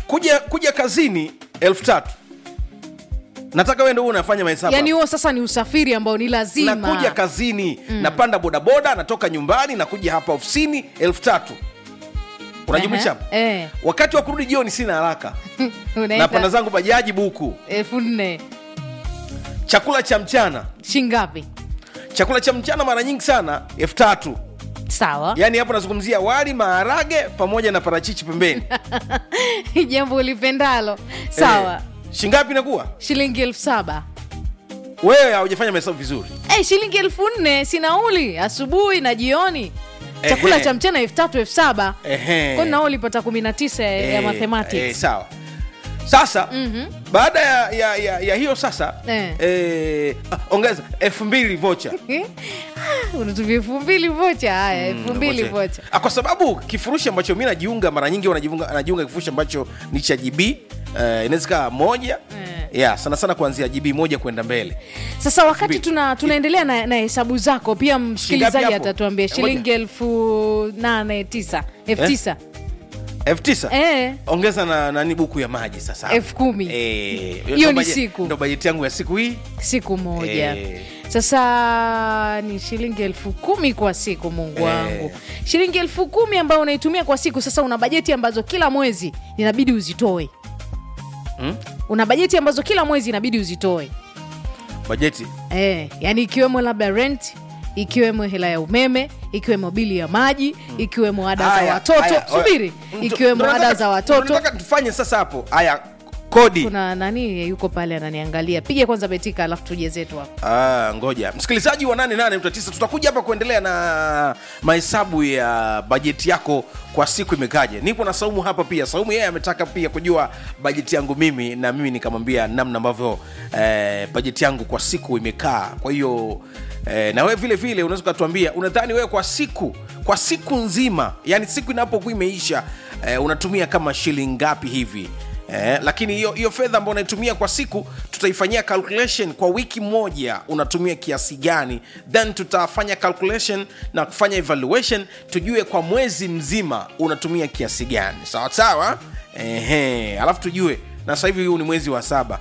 kuja kuja kazini elfu tatu nataka wewe ndio unafanya mahesabu yani huo sasa ni usafiri ambao ni lazima nakuja kazini napanda bodaboda natoka nyumbani nakuja hapa ofisini elfu tatu unajumlisha hapo? Ehe, eh. wakati wa kurudi jioni sina haraka Unaenda napanda zangu bajaji buku elfu nne chakula cha mchana shingapi chakula cha mchana mara nyingi sana elfu tatu sawa yaani hapo nazungumzia wali maharage pamoja na parachichi pembeni jambo ulipendalo sawa Eh, shingapi inakuwa shilingi elfu saba wewe haujafanya mahesabu vizuri hey, shilingi elfu nne si nauli asubuhi na jioni chakula Ehe. cha mchana elfu tatu elfu saba Ehe. kwani nao ulipata kumi na tisa ya Eh, eh, mathematics sawa sasa baada ya, ya, ya, ya hiyo sasa Eh. eh, ah, ongeza elfu mbili vocha Eh? Ah, unatumia elfu mbili vocha haya elfu mbili vocha Ah, kwa sababu kifurushi ambacho mi najiunga mara nyingi wanajiunga najiunga kifurushi ambacho ni cha gb uh, inaweza kaa moja Eh. yeah, sana sana kuanzia gb moja kwenda mbele sasa wakati mbili. tuna tunaendelea na, na hesabu zako pia msikilizaji hapo? atatuambia Eh, shilingi elfu nane tisa elfu Eh? tisa elfu tisa Eh. ongeza na nani buku ya maji sasa Elfu kumi. Eh, Hiyo ndo ni baje- siku. ndo bajeti yangu ya siku hii siku moja Eh. sasa ni shilingi elfu kumi kwa siku mungu Eh. wangu shilingi elfu kumi ambayo unaitumia kwa siku sasa una bajeti ambazo kila mwezi inabidi uzitoe Hmm? una bajeti ambazo kila mwezi inabidi uzitoe bajeti eh, yani ikiwemo labda rent ikiwemo hela ya umeme ikiwemo bili ya maji ikiwemo ada za Haya, watoto haya, subiri Mtu- ikiwemo ndo ada nataka- za ndo watoto nataka tufanye sasa hapo haya kodi kuna nani yuko pale ananiangalia piga kwanza betika alafu tuje zetu hapo Ah, ngoja msikilizaji wa 88.9 tutakuja hapa kuendelea na mahesabu ya bajeti yako kwa siku imekaje nipo na saumu hapa pia saumu yeye ametaka pia kujua bajeti yangu mimi na mimi nikamwambia namna ambavyo eh, bajeti yangu kwa siku imekaa kwa hiyo eh, na wewe vile vile unaweza ukatuambia unadhani wewe kwa siku kwa siku nzima yani siku inapokuwa imeisha eh, unatumia kama shilingi ngapi hivi Eh, lakini hiyo hiyo fedha ambayo unaitumia kwa siku tutaifanyia calculation kwa wiki moja unatumia kiasi gani then tutafanya calculation na kufanya evaluation tujue kwa mwezi mzima unatumia kiasi gani sawa sawa Ehe, alafu tujue na sasa hivi huu ni mwezi wa saba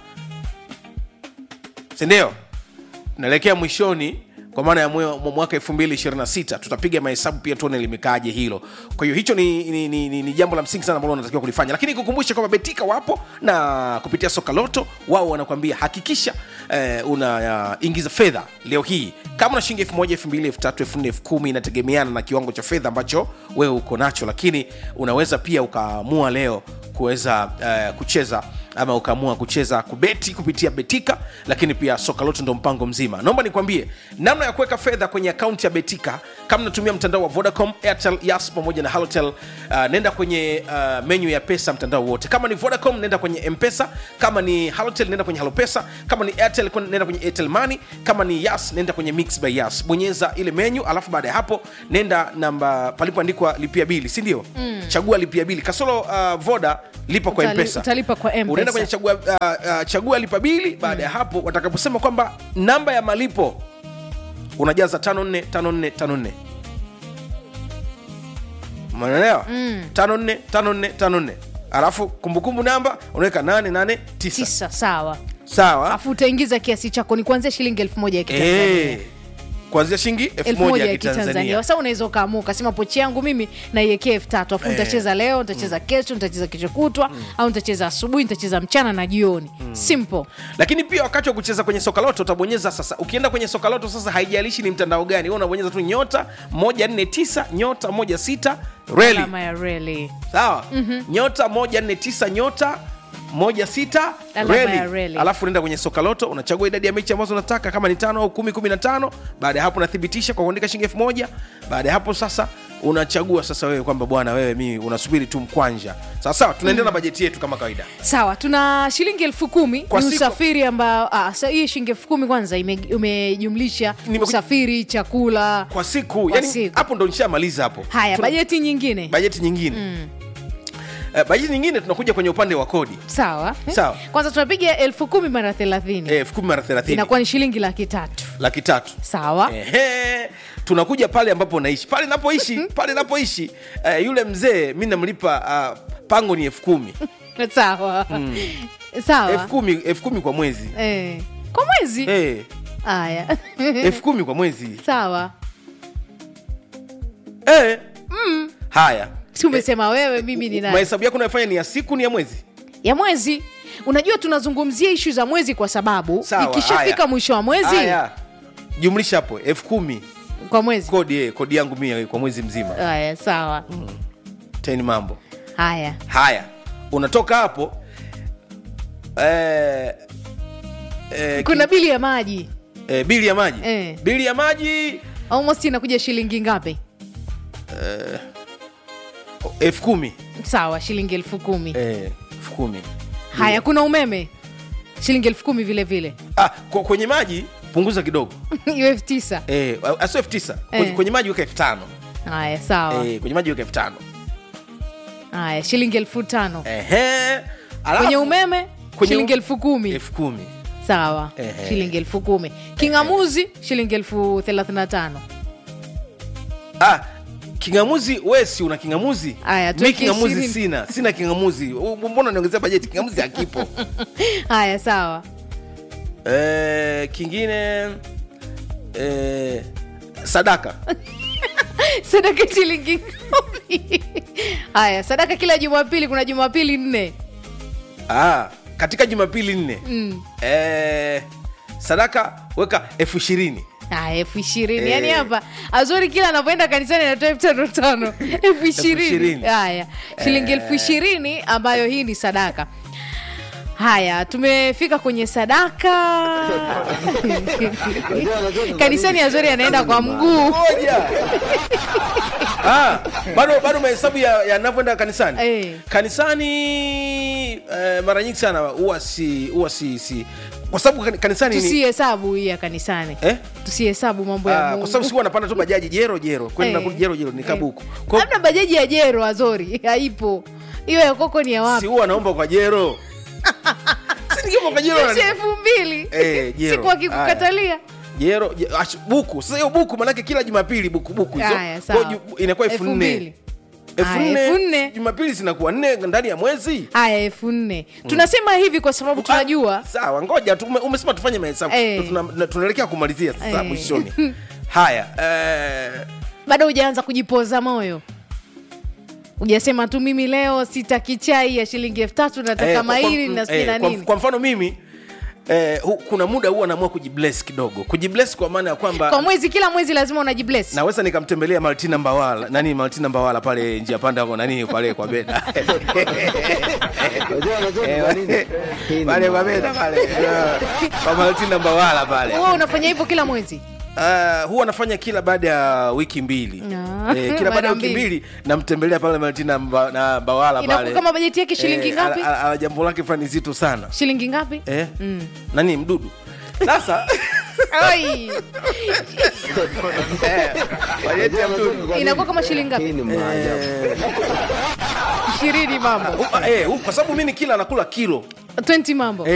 sindio naelekea mwishoni kwa maana ya mwe- mwa- mwaka 226 tutapiga mahesabu pia tuone limekaaje hilo kwa hiyo hicho ni, ni, ni, ni, ni jambo la msingi sana ambalo unatakiwa kulifanya lakini kukumbusha kwamba betika wapo na kupitia soka loto wao wanakuambia hakikisha eh, unaingiza fedha leo hii kama una shilingi elfu moja elfu mbili elfu tatu elfu nne elfu kumi inategemeana na kiwango cha fedha ambacho wewe uko nacho lakini unaweza pia ukaamua leo kuweza eh, kucheza ama ukaamua kucheza kubeti kupitia betika lakini pia soka lote ndo mpango mzima naomba nikwambie namna ya kuweka fedha kwenye akaunti ya betika kama natumia mtandao wa vodacom airtel yas pamoja na halotel uh, nenda kwenye uh, menyu ya pesa mtandao wote kama ni vodacom nenda kwenye mpesa kama ni halotel nenda kwenye halopesa kama ni airtel kwen- nenda kwenye airtel money kama ni yas nenda kwenye mix by yas bonyeza ile menyu alafu baada ya hapo nenda namba palipoandikwa lipia bili sindio mm. chagua lipia bili kasoro uh, voda lipa kwa Utali- mpesa utalipa kwa M-Pesa. unaenda kwenye chagua, uh, uh, chagua lipa bili baada ya hapo watakaposema kwamba namba ya malipo unajaza 545454 umeelewa mm. 545454 alafu kumbukumbu namba unaweka 889 tisa sawa sawa alafu utaingiza kiasi chako ni kuanzia shilingi elfu moja ya kitanzania Eh, kuanzia shilingi elfu elfu moja moja ya ya kitanzania kitanzania sasa unaweza ukaamua ukasema pochi yangu mimi naiwekea elfu tatu afu Eh. nitacheza leo nitacheza kesho nitacheza kesho kutwa au nitacheza asubuhi nitacheza mchana na jioni simple lakini pia wakati wa kucheza kwenye soka loto utabonyeza sasa ukienda kwenye soka loto sasa haijalishi ni mtandao gani wewe unabonyeza tu nyota 149 nyota 16 reli alama ya reli sawa nyota 149 nyota moja sita Alama reli. ya reli. alafu unaenda kwenye soka loto unachagua idadi ya mechi ambazo unataka kama ni tano au kumi kumi na tano baada ya hapo unathibitisha kwa kuandika shilingi elfu moja baada ya hapo sasa unachagua sasa wewe kwamba bwana wewe mimi unasubiri tu mkwanja sawa sawa tunaendelea na bajeti yetu kama kawaida sawa tuna shilingi elfu kumi Kwa ni siku- usafiri ambao ah, sa- hii shilingi elfu kumi kwanza ime- umejumlisha Nimeku- usafiri chakula kwa siku Kwa yani siku. hapo ndo nishamaliza hapo haya Tuna- bajeti nyingine bajeti nyingine Eh, bajeti nyingine tunakuja kwenye upande wa kodi sawa eh? Sawa. kwanza tunapiga elfu kumi mara thelathini Eh, elfu kumi mara thelathini inakuwa ni shilingi laki tatu laki tatu sawa Ehe, tunakuja pale ambapo naishi pale napoishi pale napoishi eh, yule mzee mi namlipa uh, pango ni elfu kumi sawa sawa elfu kumi elfu kumi kwa mwezi eh. kwa mwezi Eh, haya elfu kumi kwa mwezi sawa Eh. haya si umesema wewe mimi ni nani mahesabu yako unayofanya ni ya siku ni ya mwezi ya mwezi unajua tunazungumzia ishu za mwezi kwa sababu Sawa, ikishafika haya. mwisho wa mwezi haya jumlisha hapo elfu kumi kwa mwezi kodi eh, kodi yangu mia kwa mwezi mzima haya sawa teni mambo haya haya unatoka hapo eh, eh, kuna bili ya maji eh, bili ya maji Eh. bili ya maji almost inakuja shilingi ngapi elfu kumi sawa shilingi elfu kumi eh, elfu kumi haya kuna umeme shilingi elfu kumi vile vile ah, kwa- kwenye maji punguza kidogo hiyo elfu tisa eh, asio elfu tisa kwenye, Eh. kwenye maji weka elfu tano haya sawa eh, kwenye maji weka elfu tano haya shilingi elfu tano Ehe. Alafu- kwenye umeme kwenye shilingi u- elfu kumi elfu kumi sawa Ehe. shilingi elfu kumi kingamuzi shilingi elfu thelathini na tano ah, kingamuzi we si una kingamuzi Aya, mi tuweke kingamuzi ishirini. sina sina kingamuzi U- mbona niongezea bajeti kingamuzi hakipo haya sawa eh, kingine eh, sadaka sadaka shilingi kumi haya sadaka kila jumapili kuna jumapili nne ah, katika jumapili nne mm. eh, sadaka weka elfu ishirini haya elfu ishirini Eh. yaani hapa azuri kila anapoenda kanisani anatoa elfu tano tano elfu ishirini ishirini. haya shilingi elfu ishirini ambayo hii ni sadaka haya tumefika kwenye sadaka kanisani azori anaenda kwa mguu moja ah, bado bado mahesabu ya- yanavyoenda kanisani Eh. kanisani eh, mara nyingi sana huwa si huwa si, si kwa sababu kan- kanisani ni, tusihesabu hii ya kanisani eh? tusihesabu mambo ya Ah, Mungu. kwa sababu si huwa napanda tu bajaji jero jero kwenda Eh. kurudi jero jero ni Eh. kabuku Kwa- labda bajaji ya jero azori haipo hiyo ya koko ni ya si wapi huwa naomba kwa jero si nikiomba kwa jero si na- elfu mbili Eh, jero. siku akikukatalia jero je- ash- buku sasa hiyo buku manake kila jumapili buku buku hizo Haya, Kwa sawa. hiyo ju- inakuwa elfu Elfu nne mbili. elfu Haya, elfu nne. nne jumapili zinakuwa nne ndani ya mwezi haya elfu nne tunasema hivi kwa sababu tunajua Ah, sawa ngoja tu, ume- umesema tufanye mahesabu Eh. Tuna- na- tunaelekea kumalizia sasa Eh. mwishoni haya eh, bado hujaanza kujipoza moyo hujasema tu mimi leo sitaki chai ya shilingi elfu tatu nataka eh, kwa- maili kwa- na sijui eh, na kwa- nini kwa mfano mimi eh, hu, kuna muda huwa naamua kujibless kidogo kujibless kwa maana ya kwamba kwa mwezi kila mwezi lazima unajibless naweza nikamtembelea Martina Mbawala nani Martina Mbawala pale njia panda hapo nani pale kwa beda Unajua unajua ni kwa nini? Hii ni pale kwa maana. beda pale eh, kwa Martina Mbawala pale huwa unafanya hivyo kila mwezi Uh, huwa nafanya kila baada ya wiki mbili Ah, eh, kila baada ya mara wiki mbili. mbili namtembelea pale Martina mba, na Mbawala inakuwa pale kama bajeti yake shilingi Eh, ngapi ana- ana- ana jambo lake fulani zito sana shilingi ngapi eh? nani mdudu sasa Ai, eh, bajeti ya Unajua mdudu ni kwa nini? Inakuwa kama shilingi ngapi? Hii ni maajabu. ishirini mambo Uh, eh, uh, kwa sababu mi ni kila nakula kilo 20 mambo